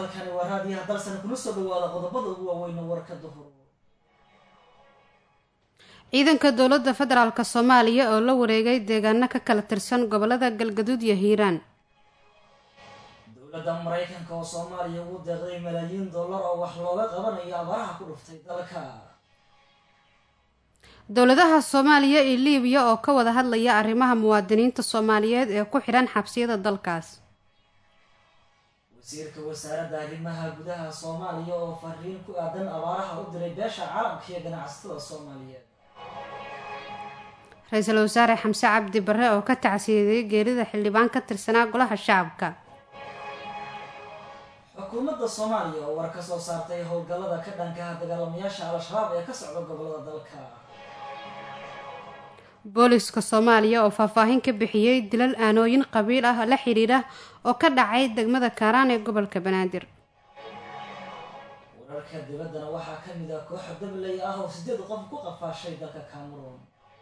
halkani waa raadiyaha dalsan kuna soo dhawaada qodobada ugu waaweyn warka duhur ciidanka dowladda federaalk soomaaliya oo la wareegay deegaano ka kala tirsan gobolada galgaduud iyo hiiraan dowladda maraykanka oo soomaaliya ugu deeqday malaayiin dollar oo wax looga qabanayo abaaraha ku dhuftay dalka dowladaha soomaaliya iyo liibiya oo ka wada hadlaya arrimaha muwaadiniinta soomaaliyeed ee ku xidhan xabsiyada dalkaas wasiirka wasaaradda arrimaha gudaha soomaaliya oo fariin ku aadan abaaraha u diray beesha caalamka iyo ganacsatada soomaaliyeed ra-iisul wasaare xamse cabdi barre oo ka tacsiyeeyay geerida xildhibaan ka tirsanaa golaha shacabka xukuumadda soomaaliya oo war ka soo saartay howlgallada ka dhankaha dagaalamayaasha al-shabaab ee ka socda gobolada dalka booliska soomaaliya oo faahfaahin ka bixiyey dilal aanooyin qabiil ah la xidhiidha oo ka dhacay degmada kaaraan ee gobolka banaadir wararka dibaddana waxaa ka mid ah kooxa dabley ah oo sideed qof ku qafaashay dalka cameroon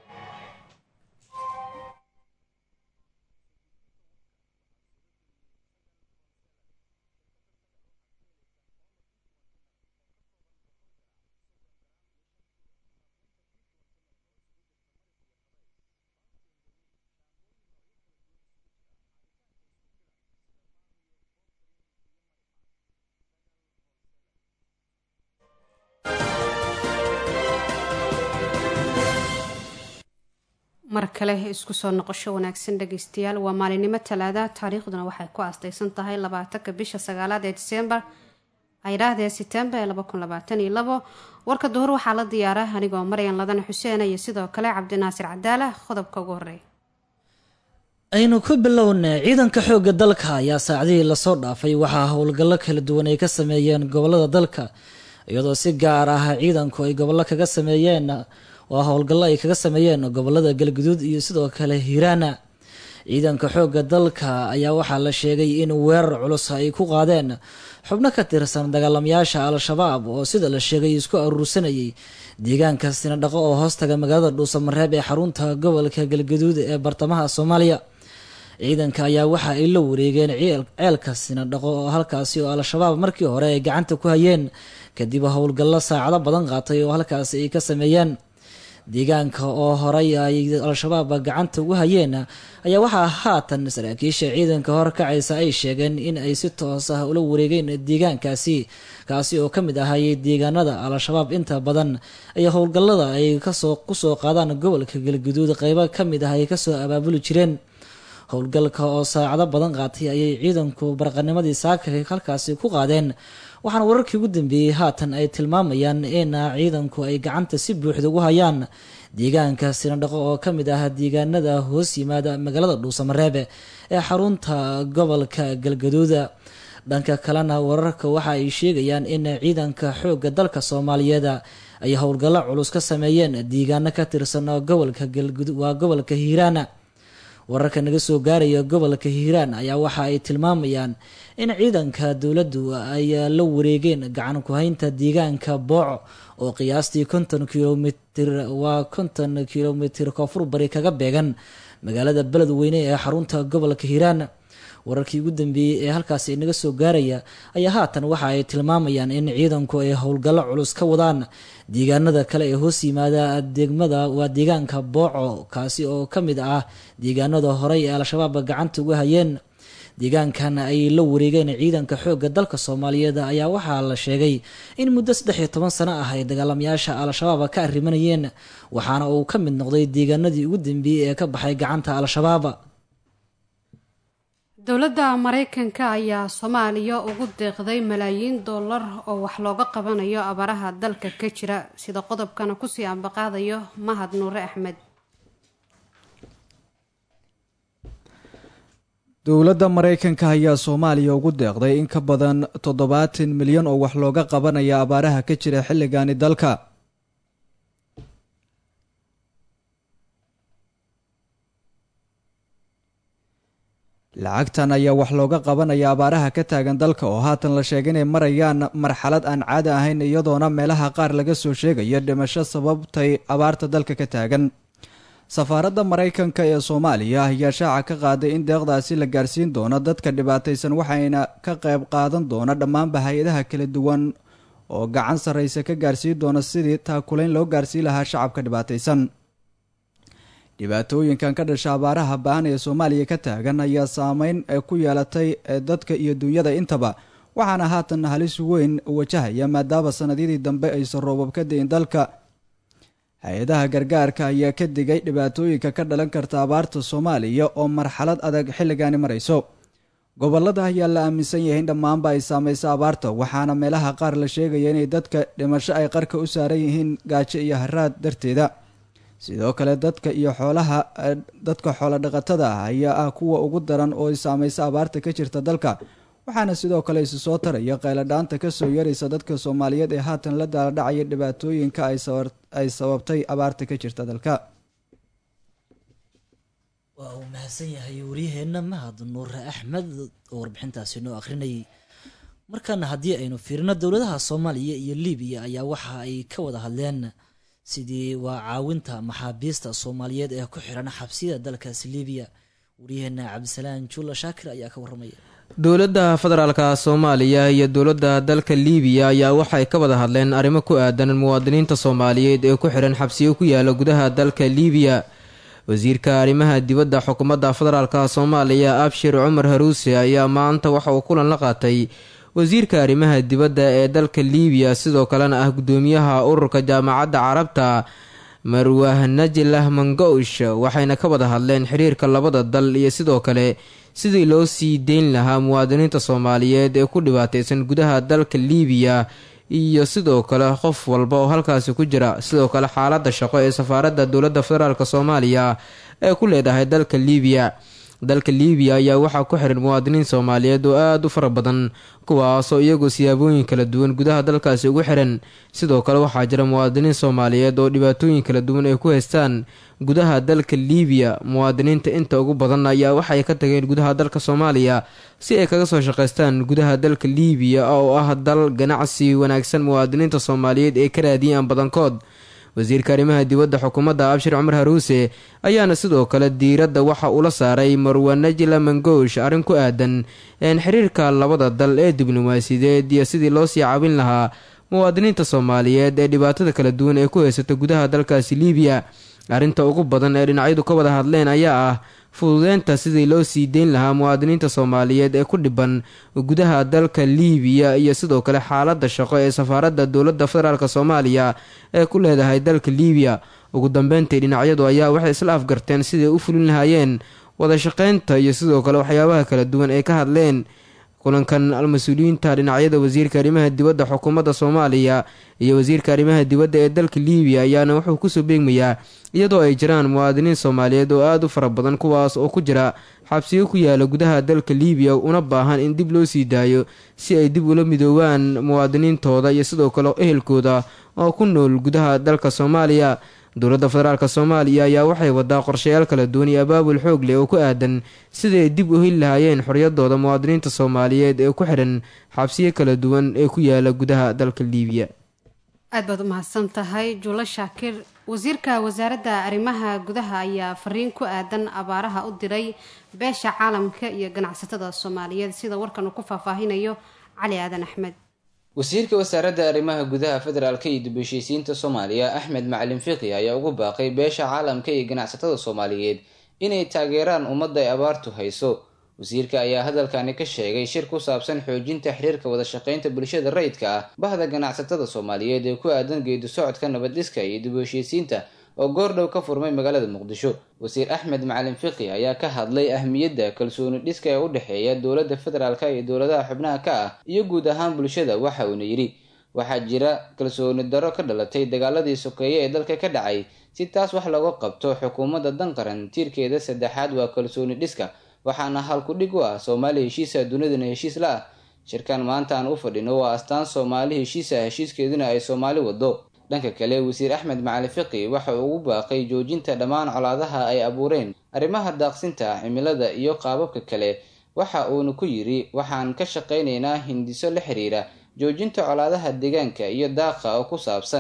mar kale isku soo noqosho wanaagsan dhageystayaal waa maalinimo talaada taariikhduna waxay ku aastaysan tahay labaatanka bisha sagaalaad ee disembar aydhaahdee setembar ee laba kun labaatan iyo labo warka duhur waxaa la diyaara anigoo maryan ladana xuseen iyo sidoo kale cabdinaasir cadaala qodobka ugu horeeya aynu ku bilowna ciidanka xoogga dalka ayaa saacadihii lasoo dhaafay waxaa howlgallo kala duwan ay ka sameeyeen gobolada dalka iyadoo si gaar ah ciidanku ay gobollo kaga sameeyeen waa howlgallo ay kaga sameeyeen gobolada galguduud iyo sidoo kale hiiraana ciidanka xoogga dalka ayaa waxaa la sheegay in weerar culus ay ku qaadeen xubno ka tirsan dagaalamayaasha al-shabaab oo sida la sheegay isku aruursanayay deegaanka sinadhaqo oo hoostaga magaalada dhuusamareeb ee xarunta gobolka galguduud ee bartamaha soomaaliya ciidanka ayaa waxa ay la wareegeen ceelka sinadhaqo oo halkaasi oo al-shabaab markii hore ay gacanta ku hayeen kadib howlgallo saacado badan qaatay oo halkaasi ay ka sameeyeen deegaanka oo horay ay al-shabaab gacanta ugu hayeen ayaa waxaa haatan saraakiisha ciidanka horkacaysa ay sheegeen in ay si toos ah ula wareegeen deegaankaasi kaasi oo ka mid ahay deegaanada al-shabaab inta badan ay howlgallada ay kasoo kusoo qaadaan gobolka galguduud qeybo ka mid ah ay kasoo abaabuli jireen howlgalka oo saacado badan qaatay ayay ciidanku barqanimadii saaka halkaasi ku qaadeen waxaana wararkii ugu dambeeyey haatan ay tilmaamayaan in ciidanku ay gacanta si buuxda ugu hayaan deegaanka sinadhaqo oo ka mid ah deegaanada hoos yimaada magaalada dhuusamareebe ee xarunta gobolka galgaduuda dhanka kalena wararka waxa ay sheegayaan in ciidanka xoogga dalka soomaaliyeed ay howlgallo culus ka sameeyeen deegaano ka tirsan gobolka galgudud waa gobolka hiiraana wararka naga soo gaaraya gobolka hiiraan ayaa waxa ay tilmaamayaan in ciidanka dowladdu ay la wareegeen gacan ku-haynta deegaanka booco oo qiyaastii konton kilomitir waa konton kilomitir koonfur bari kaga beegan magaalada beledweyne ee xarunta gobolka hiiraan wararkii ugu dambeeyey ee halkaasi naga soo gaaraya ayaa haatan waxa ay tilmaamayaan in ciidanku ay howlgallo culus ka wadaan deegaanada kale ee hoos yimaada degmada waa deegaanka booco kaasi oo ka mid ah deegaanada horey ee al-shabaab gacanta uga hayeen deegaankan ay la wareegeen ciidanka xoogga dalka soomaaliyeed ayaa waxaa la sheegay in muddo saddex iyo toban sano ah ay dagaalamayaasha al-shabaab ka arrimanayeen waxaana uu ka mid noqday deegaanadii ugu dambeeyey ee ka baxay gacanta al-shabaab dowladda maraykanka ayaa soomaaliya ugu deeqday malaayiin dollar oo wax looga qabanayo abaaraha dalka ka jira sida qodobkana kusii ambaqaadayo mahad nuure axmed dowladda maraykanka ayaa soomaaliya ugu deeqday in ka badan toddobaatan milyan oo wax looga qabanaya abaaraha ka jira xilligaani dalka lacagtan ayaa wax looga qabanaya abaaraha ka taagan dalka oo haatan la sheegay inay marayaan marxalad aan caadi ahayn iyadoona meelaha qaar laga soo sheegayo dhimasho sababtay abaarta dalka ka taagan safaaradda maraykanka ee soomaaliya ayaa shaaca ka qaaday in deeqdaasi la gaarsiin doono dadka dhibaataysan waxayna ka qayb qaadan doona dhammaanba hay-adaha kala duwan oo gacan sarraysa ka gaarsiin doona sidii taakulayn loo gaarsiin lahaa shacabka dhibaataysan dhibaatooyinkan ka dhasha abaaraha ba-an ee soomaaliya ka taagan ayaa saameyn ku yeelatay dadka iyo dunyada intaba waxaana haatan halis weyn wajahaya maadaama sannadyadii dambe aysan roobab ka dayin dalka hay-adaha gargaarka ayaa ka digay dhibaatooyinka ka dhalan karta abaarta soomaaliya oo marxalad adag xilligaani marayso gobolada ayaa la aaminsan yahay in dhammaanba ay saamayso abaarta waxaana meelaha qaar la sheegaya inay dadka dhimasho ay qarka u saaran yihiin gaajo iyo haraad darteeda sidoo kale dadka iyo xoolaha dadka xoolo dhaqatada ah ayaa ah kuwa ugu daran oo ay saamayso abaarta ka jirta dalka waxaana sidoo kale isu soo taraya qayladhaanta kasoo yaraysa dadka soomaaliyeed ee haatan la daaladhacaya dhibaatooyinka ay sababtay abaarta ka jirta dalka waa uu mahadsan yahay waryaheenna mahad nuure axmed oo warbixintaasi noo akhrinayay markaana haddii aynu fiirino dowladaha soomaaliya iyo libiya ayaa waxa ay ka wada hadleen sidii waa caawinta maxaabiista soomaaliyeed ee ku xiran xabsiyada dalkaasi libiya waryaheena cabdisalaan juula shaakir ayaa ka warramaya dowladda federaalka soomaaliya iyo dowladda dalka liibiya ayaa waxay ka wada hadleen arrimo ku aadan muwaadiniinta soomaaliyeed ee ku xihan xabsiyo ku yaala gudaha dalka liibiya wasiirka arrimaha dibadda xukuumadda federaalka soomaaliya abshir cumar haruuse ayaa maanta waxa uu kulan la qaatay wasiirka arrimaha dibadda ee dalka liibiya sidoo kalena ah guddoomiyaha ururka jaamacadda carabta marwah najilah mangoush waxayna ka wada hadleen xiriirka labada dal iyo sidoo kale sidii loo sii deyn lahaa muwaadiniinta soomaaliyeed ee ku dhibaateysan gudaha dalka liibiya iyo sidoo kale qof walba oo halkaasi ku jira sidoo kale xaaladda shaqo ee safaaradda dowladda federaalk soomaaliya ee ku leedahay dalka liibiya dalka liibiya ayaa waxaa ku xiran muwaadiniin soomaaliyeed oo aada u fara badan kuwaasoo iyagoo siyaabooyin kala duwan gudaha dalkaasi ugu xiran sidoo kale waxaa jira muwaadiniin soomaaliyeed oo dhibaatooyin kala duwan ay ku haystaan gudaha dalka liibiya muwaadiniinta inta ugu badan ayaa waxay ka tageen gudaha dalka soomaaliya si ay kaga soo shaqaystaan gudaha dalka liibiya oo ah dal ganacsi wanaagsan muwaadiniinta soomaaliyeed ee ka raadiyaan badankood wasiirka arrimaha dibadda xukuumadda abshir cumar haruuse ayaana sidoo kale diiradda waxa uu la saaray marwa najla mangoosh arrin ku aadan een xiriirka labada dal ee diblomaasiyadeed iyo sidii loo sii caabin lahaa muwaadiniinta soomaaliyeed ee dhibaatada kala duwan ee ku haysata gudaha dalkaasi liibiya arrinta ugu badan ee dhinacyadu ka wada hadleen ayaa ah fududeynta sidii loo sii deyn lahaa muwaadiniinta soomaaliyeed ee ku dhiban gudaha dalka liibiya iyo sidoo kale xaaladda shaqo ee safaaradda dowladda federaalk soomaaliya ee ku leedahay dalka liibiya ugu dambeyntii dhinacyadu ayaa waxay isla afgarteen siday u fulin lahaayeen wada shaqeynta iyo sidoo kale waxyaabaha kala duwan ay ka hadleen kulankan al-mas-uuliyiinta dhinacyada wasiirka arrimaha dibadda xukuumadda soomaaliya iyo wasiirka arrimaha dibadda ee dalka liibiya ayaana wuxuu kusoo beegmayaa iyadoo ay jiraan muwaadiniin soomaaliyeed oo aada u fara badan kuwaas oo ku jira xabsiyo ku yaala gudaha dalka liibiya una baahan in dib loo sii daayo si ay dib ula midoobaan muwaadiniintooda iyo sidoo kale ehelkooda oo ku nool gudaha dalka soomaaliya dowladda federaalk soomaaliya ayaa waxay wadaa qorshayaal kala duwan iyo abaabul xoog leh oo ku aadan siday dib u heli lahaayeen xorriyadooda muwaadiniinta soomaaliyeed ee ku xidhan xabsiyo kala duwan ee ku yaala gudaha dalka liibiya aad baad u mahadsan tahay juulo shaakir wasiirka wasaaradda arrimaha gudaha ayaa fariin ku aadan abaaraha u diray beesha caalamka iyo ganacsatada soomaaliyeed sida warkan uu ku faahfaahinayo cali aadan axmed wasiirka wasaaradda arrimaha gudaha federaalka iyo dib heshiisiinta soomaaliya axmed macalin fiqi ayaa ugu baaqay beesha caalamka iyo ganacsatada soomaaliyeed inay taageeraan ummadda ay abaartu hayso wasiirka ayaa hadalkani ka sheegay shir ku saabsan xoojinta xiriirka wada shaqeynta bulshada rayidka ah bahda ganacsatada soomaaliyeed ee ku aadan geedi socodka nabadhiska iyo dib heshiisiinta oo goordhow ka furmay magaalada muqdisho wasiir axmed macalin fiqi ayaa ka hadlay ahmiyadda kalsooni dhiska ee u dhexeeya dowladda federaalka iyo dowladaha xubnaha ka ah iyo guud ahaan bulshada waxa uuna yidhi waxaa jira kalsooni darro ka dhalatay dagaaladii sokeeye ee dalka ka dhacay si taas wax looga qabto xukuumadda danqaran tiirkeeda saddexaad waa kalsooni dhiska waxaana halku-dhig u ah soomaali heshiisa dunidana heshiis la ah shirkan maanta aan u fadhino waa astaan soomaali heshiisa heshiiskeeduna ay soomaali wado dhanka kale wasiir axmed macali fiqi waxa uu ugu baaqay joojinta dhammaan colaadaha ay abuureen arrimaha daaqsinta cimilada iyo qaababka kale waxa uuna ku yidhi waxaan ka shaqaynaynaa hindiso la xiriira joojinta colaadaha deegaanka iyo daaqa oo ku saabsan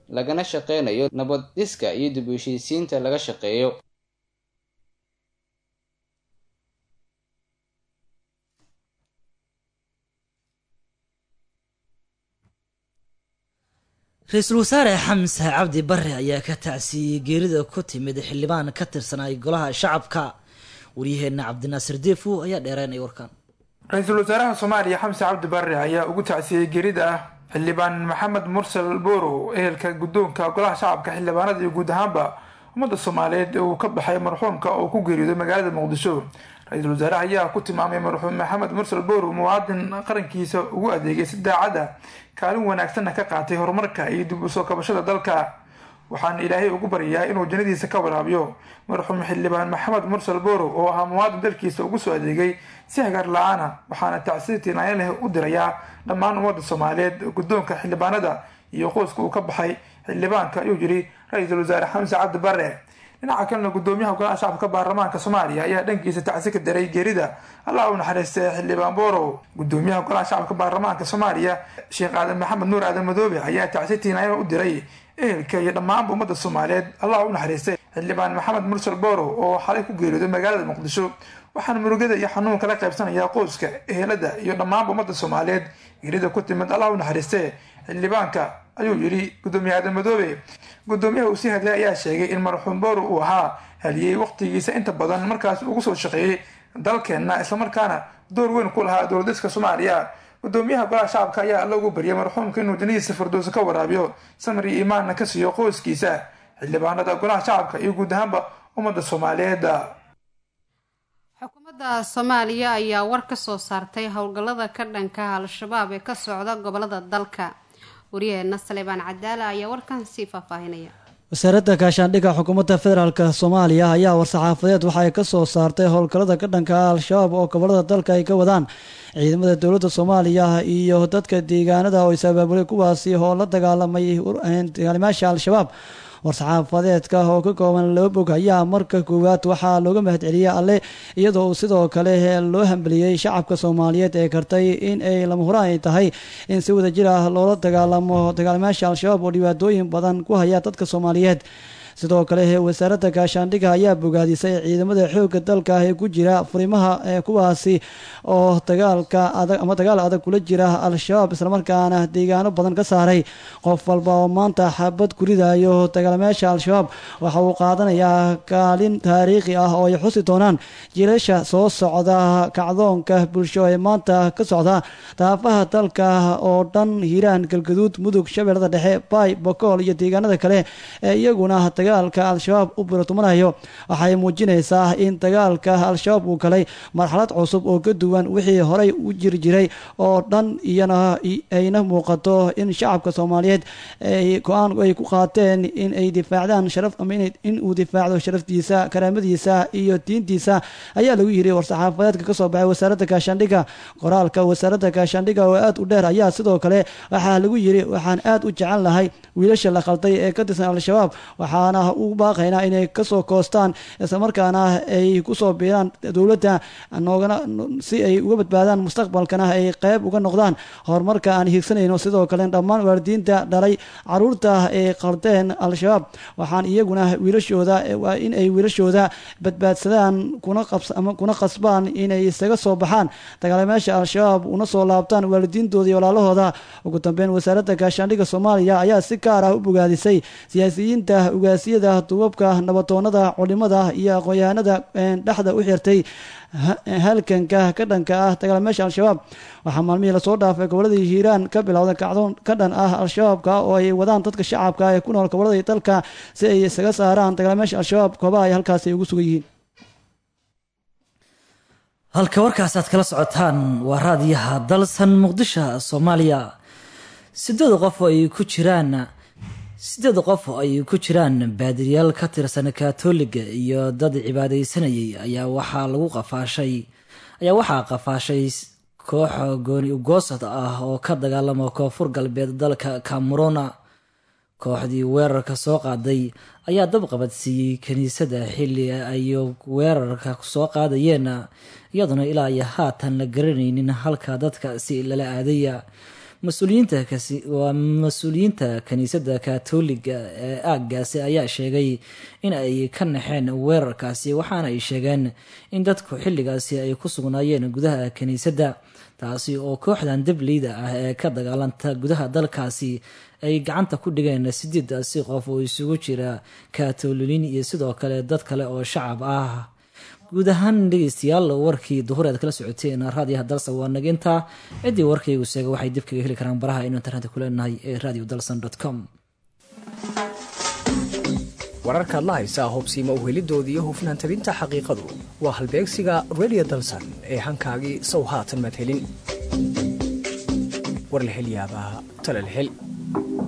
lagana shaqeynayo nabad dhiska iyo dib u heshiisiinta laga shaqeeyo ra-iisul wasaare xamse cabdi bare ayaa ka tacsiiyey geerida ku timid xildhibaan ka tirsanay golaha shacabka waryaheena cabdinaasir deefu ayaa dheereynaya warkan ra-iisul wasaaraha soomaaliya xamse cabdi bare ayaa ugu tacsiyey geerida ah xildhibaan maxamed mursal borow ehelka guddoonka golaha shacabka xildhibaanada iyo guud ahaanba ummadda soomaaliyeed uu ka baxay marxuumka oo ku geeriyooday magaalada muqdisho ra-iisul wasaaraha ayaa ku tilmaamay marxuum maxamed mursal borow muwaadin qarankiisa ugu adeegay si daacad ah kaalin wanaagsanna ka qaatay horumarka iyo dib u soo kabashada dalka waxaana ilaahay ugu baryayaa inuu jannadiisa ka waraabiyo marxuum xildhibaan maxamed mursal borow oo ahaa muwaadin dalkiisa ugu soo adeegay si hagaar la-aana waxaana tacsiir tiinaayan leh u dirayaa dhammaan ummadda soomaaliyeed guddoonka xildhibaanada iyo qoyska uu ka baxay xildhibaanka ayuu yiri ra-iisul wasaare xamse cabdi bare dhinaca kalena gudoomiyaha golaha shacabka baarlamaanka soomaaliya ayaa dhankiisa tacsi ka daray geerida allah u naxariistay xildhibaan borow gudoomiyaha golaha shacabka baarlamaanka soomaaliya sheekh aadan maxamed nuur aadan madoobe ayaa tacsi tiinaayan u diray ehelka iyo dhammaanba ummadda soomaaliyeed allah u naxariistay xildhibaan maxamed mursal borow oo xalay ku geeriyooday magaalada muqdisho waxaana murugada iyo xanuunka la qaybsanayaa qoyska ehelada iyo dhammaanba ummadda soomaaliyeed geerida ku timid allah u naxariistay xildhibaanka ayuu yidhi gudoomiye aadan madoobe gudoomiyaha uu sii hadlay ayaa sheegay in marxuum borow uu ahaa haliyey waqtigiisa inta badan markaas ugu soo shaqeeyey dalkeenna islamarkaana door weyn ku lahaa dowladiska soomaaliya gudoomiyaha golaha shacabka ayaa alla ugu baryay marxuumka inuu jannadiisa firdowsa ka waraabiyo samar iyo iimaanna ka siiyo qoyskiisa xildhibaanada golaha shacabka iyo guud ahaanba ummadda soomaaliyeed xukuumadda soomaaliya ayaa war ka soo saartay howlgallada ka dhanka al-shabaab ee ka socda gobolada dalka waryaheena saleebaan cadaala ayaa warkan sii faahfaahinaya wasaaradda gaashaandhigga xukuumadda federaalk soomaaliya ayaa war-saxaafadeed waxay ka soo saartay howlgallada ka dhanka al-shabaab oo gobolada dalka ay ka wadaan ciidamada dowladda soomaaliya iyo dadka deegaanada oo is abaabulay kuwaasi oo la dagaalamay dagaalimaasha al-shabaab war-saxaafadeedka oo ka kooban laba bog ayaa marka koowaad waxaa looga mahadceliyey alle iyadoo uu sidoo kale loo hambeliyey shacabka soomaaliyeed ee kartay in ay lama huraan ay tahay in si wada jir ah loola dagaalamo dagaalimaasha al-shabaab oo dhibaatooyin badan ku haya dadka soomaaliyeed sidoo kale wasaaradda gaashaandhigga ayaa bogaadisay ciidamada xoogga dalka ee ku jira furimaha kuwaasi oo dagaalka adag ama dagaal adag kula jira al-shabaab islamarkaana deegaano badan ka saaray qof walba oo maanta xabad ku ridayo dagaalamayaasha al-shabaab waxa uu qaadanayaa kaalin taariikhi ah oo ay xusi doonaan jiilasha soo socda kacdoonka bulsho ee maanta ka socda daafaha dalka oo dhan hiiraan galgaduud mudug shabeellada dhexe baay bokool iyo deegaanada kale ee iyaguna dagaalka al-shabaab u birotumanayo waxay muujinaysaa in dagaalka al-shabaab uu galay marxalad cusub oo ka duwan wixii horey u jiri jiray oo dhan iyana ayna muuqato in shacabka soomaaliyeed ay go-aan ay ku qaateen in ay difaacdaan sharaf ama in uu difaacdo sharaftiisa karaamadiisa iyo diintiisa ayaa lagu yiri war-saxaafadeedka kasoo baxay wasaaradda gaashaandhigga qoraalka wasaaradda gaashaandhigga oo aad u dheer ayaa sidoo kale waxaa lagu yiri waxaan aad u jecel lahay wiilasha la qalday ee ka tirsan al-shabaab waxaana ugu baaqaynaa inay kasoo koostaan islamarkaana ay kusoo biiraan dowladda noogana si ay uga badbaadaan mustaqbalkana ay qeyb uga noqdaan horumarka aan hiigsanayno sidoo kale dhammaan waalidiinta dhalay caruurta ay qaldeen al-shabaab waxaan iyaguna wiilashooda waa in ay wiilashooda badbaadsadaan kuna qasbaan inay isaga soo baxaan dagaalameesha al-shabaab una soo laabtaan waalidiintooda iyo walaalahooda ugu dambeyn wasaaradda gaashaandhigga soomaaliya ayaa si gaar ah u bogaadisay siyaasiyiinta ugaasiyada duubabka nabatoonada culimada iyo aqoon-yahanada dhexda u xirtay halkanka ka dhanka ah dagaalameesha al-shabaab waxaa maalmihii lasoo dhaafay goboladii hiiraan ka bilowda kacdoon ka dhan ah al-shabaabka oo ay wadaan dadka shacabka ee ku nool goboladii dalka si ay isaga saaraan dagaalameesha al-shabaab koobaha ay halkaasi ugu sugan yihiin halka warkaas aad kala socotaan waa raadiyaha dalsan muqdisho soomaaliya sideed qof oo ay ku jiraan sideed qof oo ay ku jiraan baadiriyaal ka tirsan katoliga iyo dad cibaadaysanayay ayaa waxaa lagu qafaashay ayaa waxaa qafaashay koox gooni ugoosad ah oo ka dagaalama koonfur galbeed dalka camerona kooxdii weerarka soo qaaday ayaa dab qabadsiiyey kiniisadda xilli ay weerarka soo qaadayeen iyaduna ilaa iyo haatan la garanaynin halka dadka si lala aadaya mas-uuliyiinta kasi waa mas-uuliyiinta kiniisadda katoliga ee aaggaasi ayaa sheegay in ay ka naxeen weerarkaasi waxaana ay sheegeen in dadku xilligaasi ay ku sugnaayeen gudaha kiniisadda taasi oo kooxdan dableyda ah ee ka dagaalanta gudaha dalkaasi ay gacanta ku dhigeen sideedaasi qof oo isugu jira katoliliin iyo sidoo kale dad kale oo shacab ah guud ahaan dhegeystayaal warkii duhur aad kala socoteen raadiyaha dalsan waa nagintaa ciddii warkaygu seega waxay dib kaga heli karaan baraha aynu internetka ku leenahay ee radio dalsan com wararkaad la haysaa hobsiima uhelidooda iyo hufnaan tabinta xaqiiqadu waa halbeegsiga radio dalsan ee hankaagii sow haatan madhelin war la hel yaabaa talal hel